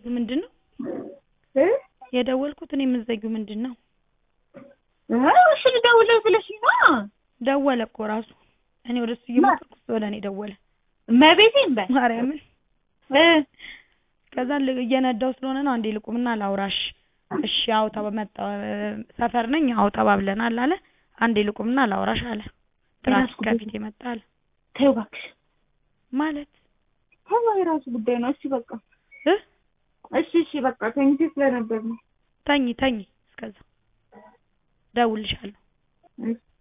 ምንድን ነው እ የደወልኩት? እኔ የምትዘጊው ምንድን ነው? እሺ ልደውልልህ ብለሽኝ ነው። ደወለ እኮ ራሱ። እኔ ወደ እሱ እየሞከርኩ እሱ ወደ እኔ ደወለ። እመቤቴን በል ማርያምን እ ከዛ ል- እየነዳው ስለሆነ ነው አንዴ ልቁምና ላውራሽ። እሺ አዎ ተመጣ ሰፈር ነኝ አዎ ተባብለናል አለ። አንዴ ልቁምና ላውራሽ አለ። ትራፊክ ጉዳይ ከፊት መጣ አለ ተይው እባክሽ። ማለት ተይው የራሱ ጉዳይ ነው። እሺ በቃ እ እሺ እሺ በቃ ተኝቼ ስለነበር ነው። ተኝ ተኝ እስከዛ ደውልልሻለሁ። እሺ